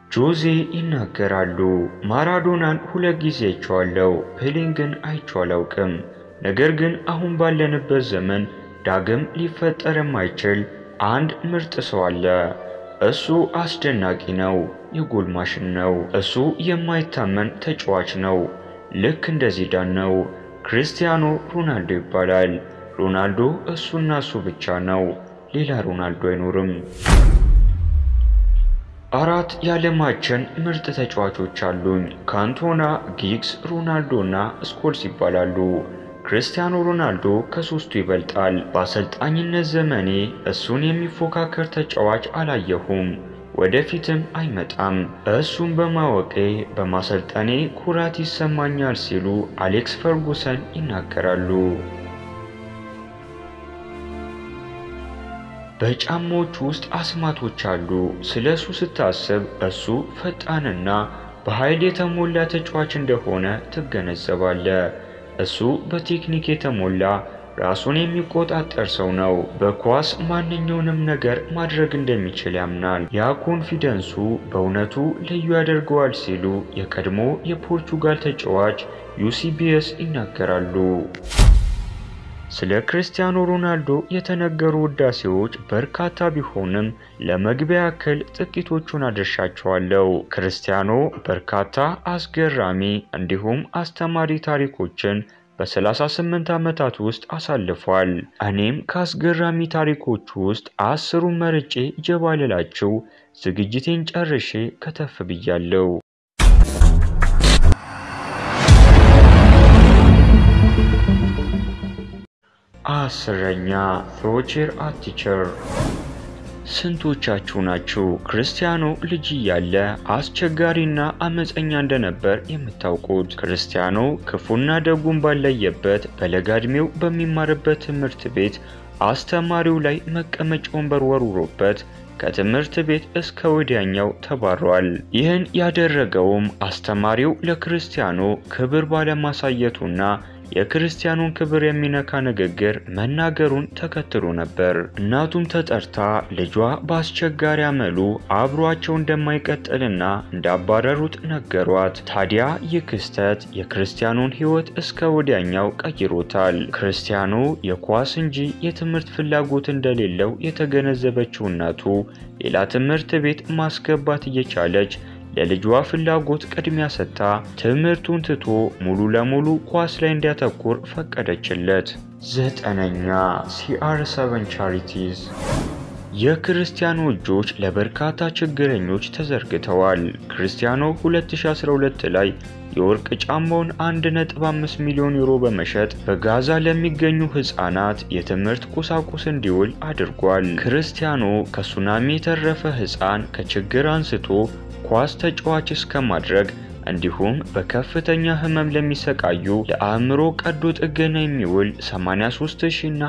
ጆዜ ይናገራሉ። ማራዶናን ሁለት ጊዜ አይቼዋለሁ፣ ፔሌን ግን አይቼው አላውቅም። ነገር ግን አሁን ባለንበት ዘመን ዳግም ሊፈጠር የማይችል አንድ ምርጥ ሰው አለ። እሱ አስደናቂ ነው። የጎል ማሽን ነው። እሱ የማይታመን ተጫዋች ነው። ልክ እንደ ዚዳን ነው። ክርስቲያኖ ሮናልዶ ይባላል። ሮናልዶ እሱና እሱ ብቻ ነው። ሌላ ሮናልዶ አይኖርም። አራት የዓለማችን ምርጥ ተጫዋቾች አሉኝ። ካንቶና፣ ጊግስ፣ ሮናልዶ እና ስኮልስ ይባላሉ። ክርስቲያኖ ሮናልዶ ከሶስቱ ይበልጣል። በአሰልጣኝነት ዘመኔ እሱን የሚፎካከር ተጫዋች አላየሁም፣ ወደፊትም አይመጣም። እሱን በማወቄ በማሰልጠኔ ኩራት ይሰማኛል ሲሉ አሌክስ ፈርጉሰን ይናገራሉ። በጫማዎች ውስጥ አስማቶች አሉ። ስለ እሱ ስታስብ እሱ ፈጣንና በኃይል የተሞላ ተጫዋች እንደሆነ ትገነዘባለ። እሱ በቴክኒክ የተሞላ ራሱን የሚቆጣጠር ሰው ነው። በኳስ ማንኛውንም ነገር ማድረግ እንደሚችል ያምናል። ያ ኮንፊደንሱ በእውነቱ ልዩ ያደርገዋል ሲሉ የቀድሞ የፖርቹጋል ተጫዋች ዩሲቢኤስ ይናገራሉ። ስለ ክርስቲያኖ ሮናልዶ የተነገሩ ውዳሴዎች በርካታ ቢሆንም ለመግቢያ ያክል ጥቂቶቹን አድርሻቸዋለሁ። ክርስቲያኖ በርካታ አስገራሚ እንዲሁም አስተማሪ ታሪኮችን በ38 ዓመታት ውስጥ አሳልፏል። እኔም ከአስገራሚ ታሪኮቹ ውስጥ አስሩን መርጬ ጀባ ልላችሁ ዝግጅቴን ጨርሼ ከተፍ ብያለሁ። አስረኛ ፍሮቼር አቲቸር ስንቶቻችሁ ናችሁ ክርስቲያኖ ልጅ እያለ አስቸጋሪና አመፀኛ እንደነበር የምታውቁት? ክርስቲያኖ ክፉና ደጉን ባለየበት በለጋ ዕድሜው በሚማርበት ትምህርት ቤት አስተማሪው ላይ መቀመጫ ወንበር ወርውሮበት ከትምህርት ቤት እስከ ወዲያኛው ተባሯል። ይህን ያደረገውም አስተማሪው ለክርስቲያኖ ክብር ባለማሳየቱና የክርስቲያኑን ክብር የሚነካ ንግግር መናገሩን ተከትሎ ነበር። እናቱም ተጠርታ ልጇ በአስቸጋሪ አመሉ አብሯቸው እንደማይቀጥልና እንዳባረሩት ነገሯት። ታዲያ ይህ ክስተት የክርስቲያኑን ሕይወት እስከ ወዲያኛው ቀይሮታል። ክርስቲያኖ የኳስ እንጂ የትምህርት ፍላጎት እንደሌለው የተገነዘበችው እናቱ ሌላ ትምህርት ቤት ማስገባት እየቻለች ለልጇ ፍላጎት ቅድሚያ ሰጥታ ትምህርቱን ትቶ ሙሉ ለሙሉ ኳስ ላይ እንዲያተኩር ፈቀደችለት። ዘጠነኛ ሲአር ሰቨን ቻሪቲዝ የክርስቲያኖ እጆች ለበርካታ ችግረኞች ተዘርግተዋል። ክርስቲያኖ 2012 ላይ የወርቅ ጫማውን 1.5 ሚሊዮን ዩሮ በመሸጥ በጋዛ ለሚገኙ ሕፃናት የትምህርት ቁሳቁስ እንዲውል አድርጓል። ክርስቲያኖ ከሱናሚ የተረፈ ሕፃን ከችግር አንስቶ ኳስ ተጫዋች እስከ ማድረግ እንዲሁም በከፍተኛ ህመም ለሚሰቃዩ ለአእምሮ ቀዶ ጥገና የሚውል 83000 እና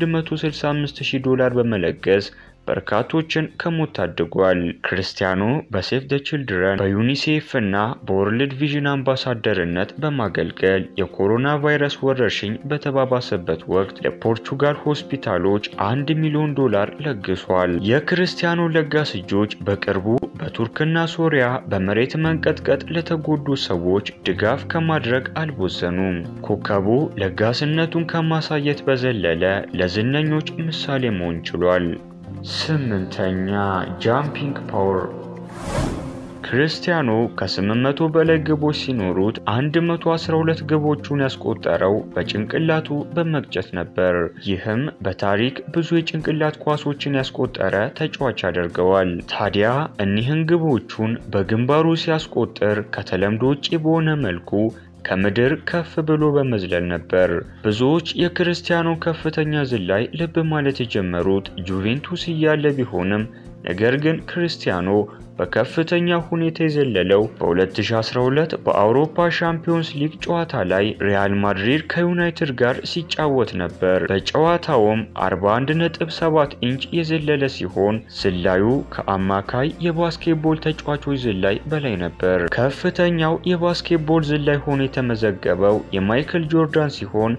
165000 ዶላር በመለገስ በርካቶችን ከሞት ታድጓል። ክርስቲያኖ በሴፍ ደ ችልድረን በዩኒሴፍ እና በወርልድ ቪዥን አምባሳደርነት በማገልገል የኮሮና ቫይረስ ወረርሽኝ በተባባሰበት ወቅት ለፖርቹጋል ሆስፒታሎች አንድ ሚሊዮን ዶላር ለግሷል። የክርስቲያኖ ለጋስ እጆች በቅርቡ በቱርክና ሶሪያ በመሬት መንቀጥቀጥ ለተጎዱ ሰዎች ድጋፍ ከማድረግ አልቦዘኑም። ኮከቡ ለጋስነቱን ከማሳየት በዘለለ ለዝነኞች ምሳሌ መሆን ችሏል። ስምንተኛ ጃምፒንግ ፓወር ክርስቲያኖ ከ800 በላይ ግቦች ሲኖሩት 112 ግቦቹን ያስቆጠረው በጭንቅላቱ በመግጨት ነበር። ይህም በታሪክ ብዙ የጭንቅላት ኳሶችን ያስቆጠረ ተጫዋች ያደርገዋል። ታዲያ እኒህን ግቦቹን በግንባሩ ሲያስቆጥር ከተለምዶ ውጪ በሆነ መልኩ ከምድር ከፍ ብሎ በመዝለል ነበር። ብዙዎች የክርስቲያኖ ከፍተኛ ዝላይ ልብ ማለት የጀመሩት ጁቬንቱስ እያለ ቢሆንም ነገር ግን ክርስቲያኖ በከፍተኛ ሁኔታ የዘለለው በ2012 በአውሮፓ ሻምፒዮንስ ሊግ ጨዋታ ላይ ሪያል ማድሪድ ከዩናይትድ ጋር ሲጫወት ነበር። በጨዋታውም 41.7 ኢንች የዘለለ ሲሆን ዝላዩ ከአማካይ የባስኬትቦል ተጫዋቾች ዝላይ በላይ ነበር። ከፍተኛው የባስኬትቦል ዝላይ ሆኖ የተመዘገበው የማይክል ጆርዳን ሲሆን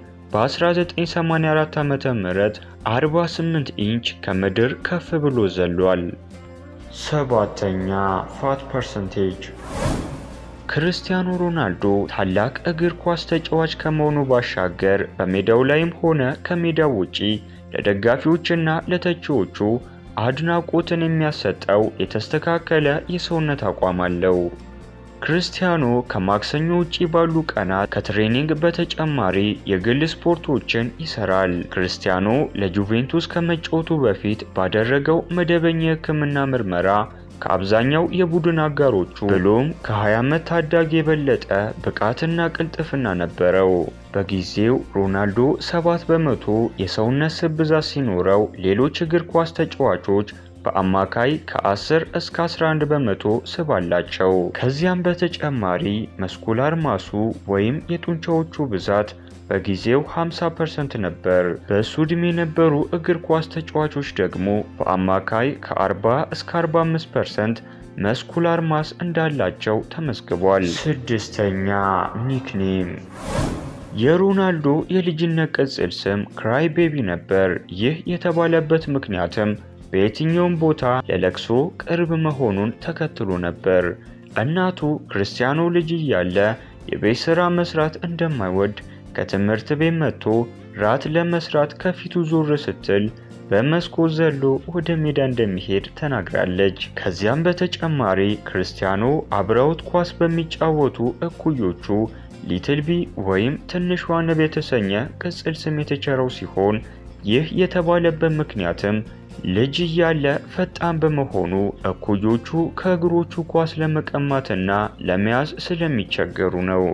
በ1984 ዓ.ም 48 ኢንች ከምድር ከፍ ብሎ ዘሏል። ሰባተኛ ፋት ፐርሰንቴጅ ክርስቲያኖ ሮናልዶ ታላቅ እግር ኳስ ተጫዋች ከመሆኑ ባሻገር በሜዳው ላይም ሆነ ከሜዳው ውጪ ለደጋፊዎችና ለተቺዎቹ አድናቆትን የሚያሰጠው የተስተካከለ የሰውነት አቋም አለው። ክርስቲያኖ ከማክሰኞ ውጪ ባሉ ቀናት ከትሬኒንግ በተጨማሪ የግል ስፖርቶችን ይሰራል። ክርስቲያኖ ለጁቬንቱስ ከመጫወቱ በፊት ባደረገው መደበኛ የሕክምና ምርመራ ከአብዛኛው የቡድን አጋሮቹ ብሎም ከ20 ዓመት ታዳጊ የበለጠ ብቃትና ቅልጥፍና ነበረው። በጊዜው ሮናልዶ 7 በመቶ የሰውነት ስብ ብዛት ሲኖረው ሌሎች እግር ኳስ ተጫዋቾች በአማካይ ከ10 እስከ 11 በመቶ ስብ አላቸው። ከዚያም በተጨማሪ መስኩላር ማሱ ወይም የጡንቻዎቹ ብዛት በጊዜው 50% ነበር። በእሱ ዕድሜ የነበሩ እግር ኳስ ተጫዋቾች ደግሞ በአማካይ ከ40 እስከ 45% መስኩላር ማስ እንዳላቸው ተመዝግቧል። ስድስተኛ ኒክኔም የሮናልዶ የልጅነት ቅጽል ስም ክራይ ቤቢ ነበር። ይህ የተባለበት ምክንያትም በየትኛውም ቦታ ለለቅሶ ቅርብ መሆኑን ተከትሎ ነበር። እናቱ ክርስቲያኖ ልጅ እያለ የቤት ሥራ መስራት እንደማይወድ ከትምህርት ቤት መጥቶ ራት ለመስራት ከፊቱ ዞር ስትል በመስኮት ዘሎ ወደ ሜዳ እንደሚሄድ ተናግራለች። ከዚያም በተጨማሪ ክርስቲያኖ አብረውት ኳስ በሚጫወቱ እኩዮቹ ሊትል ቢ ወይም ትንሿ ንብ የተሰኘ ቅጽል ስም የተቸረው ሲሆን ይህ የተባለበት ምክንያትም ልጅ እያለ ፈጣን በመሆኑ እኩዮቹ ከእግሮቹ ኳስ ለመቀማትና ለመያዝ ስለሚቸገሩ ነው።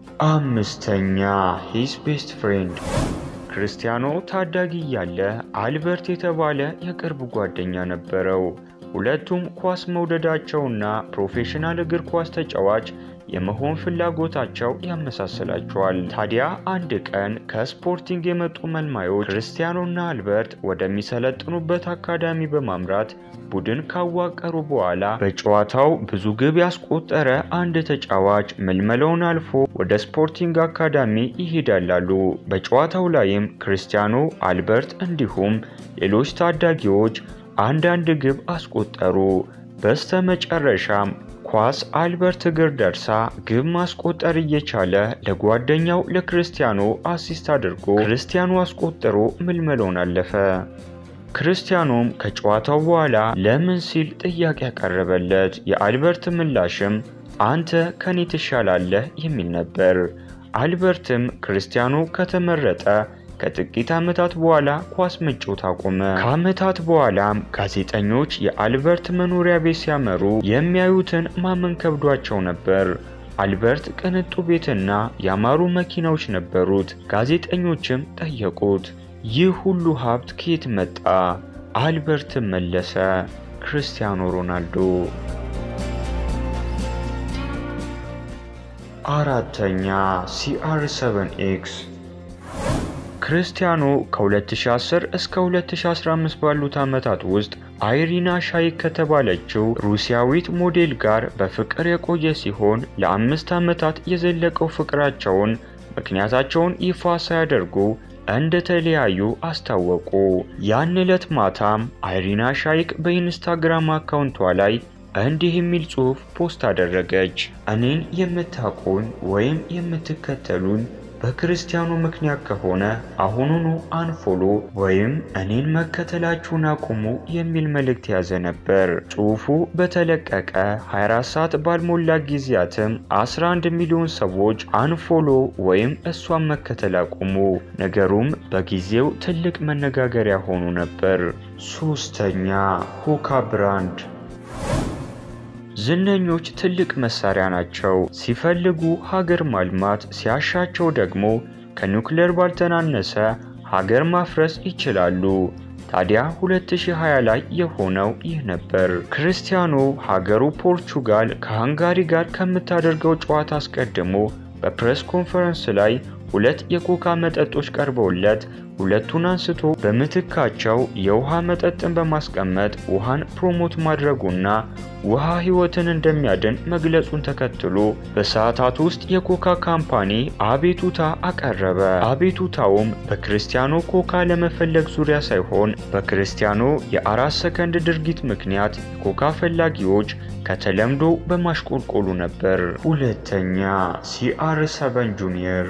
አምስተኛ ሂስ ቤስት ፍሬንድ ክርስቲያኖ ታዳጊ እያለ አልበርት የተባለ የቅርብ ጓደኛ ነበረው። ሁለቱም ኳስ መውደዳቸውና ፕሮፌሽናል እግር ኳስ ተጫዋች የመሆን ፍላጎታቸው ያመሳስላቸዋል። ታዲያ አንድ ቀን ከስፖርቲንግ የመጡ መልማዮች ክርስቲያኖና አልበርት ወደሚሰለጥኑበት አካዳሚ በማምራት ቡድን ካዋቀሩ በኋላ በጨዋታው ብዙ ግብ ያስቆጠረ አንድ ተጫዋች ምልመላውን አልፎ ወደ ስፖርቲንግ አካዳሚ ይሄዳላሉ። በጨዋታው ላይም ክርስቲያኖ፣ አልበርት እንዲሁም ሌሎች ታዳጊዎች አንዳንድ ግብ አስቆጠሩ። በስተ መጨረሻም ኳስ አልበርት እግር ደርሳ ግብ ማስቆጠር እየቻለ ለጓደኛው ለክርስቲያኖ አሲስት አድርጎ ክርስቲያኖ አስቆጥሮ ምልመላውን አለፈ። ክርስቲያኖም ከጨዋታው በኋላ ለምን ሲል ጥያቄ ያቀረበለት፣ የአልበርት ምላሽም አንተ ከኔ ትሻላለህ የሚል ነበር። አልበርትም ክርስቲያኖ ከተመረጠ ከጥቂት ዓመታት በኋላ ኳስ መጫወት አቆመ። ከዓመታት በኋላም ጋዜጠኞች የአልበርት መኖሪያ ቤት ሲያመሩ የሚያዩትን ማመን ከብዷቸው ነበር። አልበርት ቅንጡ ቤትና ያማሩ መኪናዎች ነበሩት። ጋዜጠኞችም ጠየቁት፣ ይህ ሁሉ ሀብት ከየት መጣ? አልበርትም መለሰ፣ ክርስቲያኖ ሮናልዶ። አራተኛ ሲአር 7 ኤክስ ክርስቲያኖ ከ2010 እስከ 2015 ባሉት ዓመታት ውስጥ አይሪና ሻይክ ከተባለችው ሩሲያዊት ሞዴል ጋር በፍቅር የቆየ ሲሆን ለአምስት ዓመታት የዘለቀው ፍቅራቸውን ምክንያታቸውን ይፋ ሳያደርጉ እንደተለያዩ አስታወቁ። ያን ዕለት ማታም አይሪና ሻይክ በኢንስታግራም አካውንቷ ላይ እንዲህ የሚል ጽሑፍ ፖስት አደረገች። እኔን የምታውቁኝ ወይም የምትከተሉኝ በክርስቲያኑ ምክንያት ከሆነ አሁኑኑ አንፎሎ ወይም እኔን መከተላችሁን አቁሙ የሚል መልእክት የያዘ ነበር። ጽሑፉ በተለቀቀ 24 ሰዓት ባልሞላ ጊዜያትም 11 ሚሊዮን ሰዎች አንፎሎ ወይም እሷን መከተል አቁሙ። ነገሩም በጊዜው ትልቅ መነጋገሪያ ሆኖ ነበር። ሶስተኛ ሁካ ብራንድ ዝነኞች ትልቅ መሳሪያ ናቸው። ሲፈልጉ ሀገር ማልማት፣ ሲያሻቸው ደግሞ ከኒውክሌር ባልተናነሰ ሀገር ማፍረስ ይችላሉ። ታዲያ 2020 ላይ የሆነው ይህ ነበር። ክርስቲያኖ ሀገሩ ፖርቹጋል ከሃንጋሪ ጋር ከምታደርገው ጨዋታ አስቀድሞ በፕሬስ ኮንፈረንስ ላይ ሁለት የኮካ መጠጦች ቀርበውለት ሁለቱን አንስቶ በምትካቸው የውሃ መጠጥን በማስቀመጥ ውሃን ፕሮሞት ማድረጉና ውሃ ሕይወትን እንደሚያድን መግለጹን ተከትሎ በሰዓታት ውስጥ የኮካ ካምፓኒ አቤቱታ አቀረበ። አቤቱታውም በክርስቲያኖ ኮካ ለመፈለግ ዙሪያ ሳይሆን በክርስቲያኖ የአራት ሰከንድ ድርጊት ምክንያት የኮካ ፈላጊዎች ከተለምዶ በማሽቆልቆሉ ነበር። ሁለተኛ ሲአር ሰቨን ጁኒየር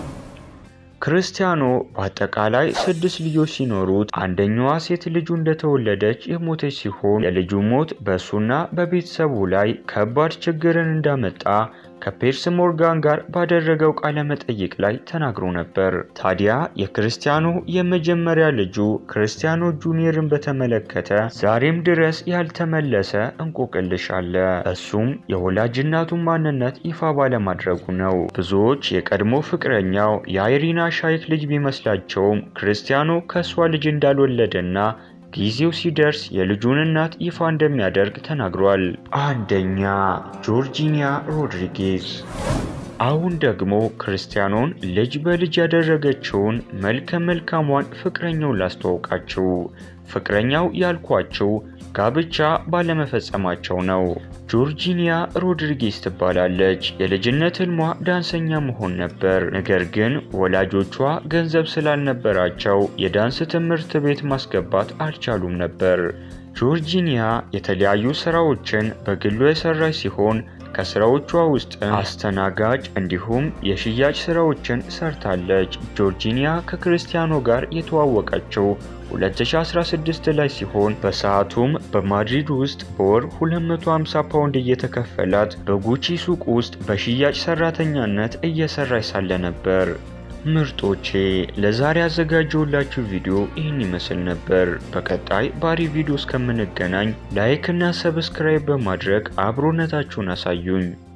ክርስቲያኖ በአጠቃላይ ስድስት ልጆች ሲኖሩት አንደኛዋ ሴት ልጁ እንደተወለደች የሞተች ሲሆን የልጁ ሞት በእሱና በቤተሰቡ ላይ ከባድ ችግርን እንዳመጣ ከፔርስ ሞርጋን ጋር ባደረገው ቃለ መጠይቅ ላይ ተናግሮ ነበር። ታዲያ የክርስቲያኖ የመጀመሪያ ልጁ ክርስቲያኖ ጁኒየርን በተመለከተ ዛሬም ድረስ ያልተመለሰ እንቆቅልሽ አለ። እሱም የወላጅ እናቱን ማንነት ይፋ ባለማድረጉ ነው። ብዙዎች የቀድሞ ፍቅረኛው የአይሪና ሻይክ ልጅ ቢመስላቸውም ክርስቲያኖ ከእሷ ልጅ እንዳልወለደና ጊዜው ሲደርስ የልጁን እናት ይፋ እንደሚያደርግ ተናግሯል። አንደኛ ጆርጂኒያ ሮድሪጌዝ። አሁን ደግሞ ክርስቲያኖን ልጅ በልጅ ያደረገችውን መልከ መልካሟን ፍቅረኛውን ላስተዋውቃችሁ። ፍቅረኛው ያልኳችሁ ጋብቻ ባለመፈጸማቸው ነው። ጆርጂኒያ ሮድሪጌዝ ትባላለች። የልጅነት ህልሟ ዳንሰኛ መሆን ነበር። ነገር ግን ወላጆቿ ገንዘብ ስላልነበራቸው የዳንስ ትምህርት ቤት ማስገባት አልቻሉም ነበር። ጆርጂኒያ የተለያዩ ስራዎችን በግሏ የሰራች ሲሆን ከስራዎቿ ውስጥ አስተናጋጅ እንዲሁም የሽያጭ ስራዎችን ሰርታለች። ጆርጂኒያ ከክርስቲያኖ ጋር የተዋወቀችው 2016 ላይ ሲሆን በሰዓቱም በማድሪድ ውስጥ በወር 250 ፓውንድ እየተከፈላት በጉቺ ሱቅ ውስጥ በሽያጭ ሰራተኛነት እየሰራች ሳለ ነበር። ምርጦቼ ለዛሬ ያዘጋጀሁላችሁ ቪዲዮ ይህን ይመስል ነበር። በቀጣይ ባሪ ቪዲዮ እስከምንገናኝ ላይክ እና ሰብስክራይብ በማድረግ አብሮነታችሁን አሳዩኝ።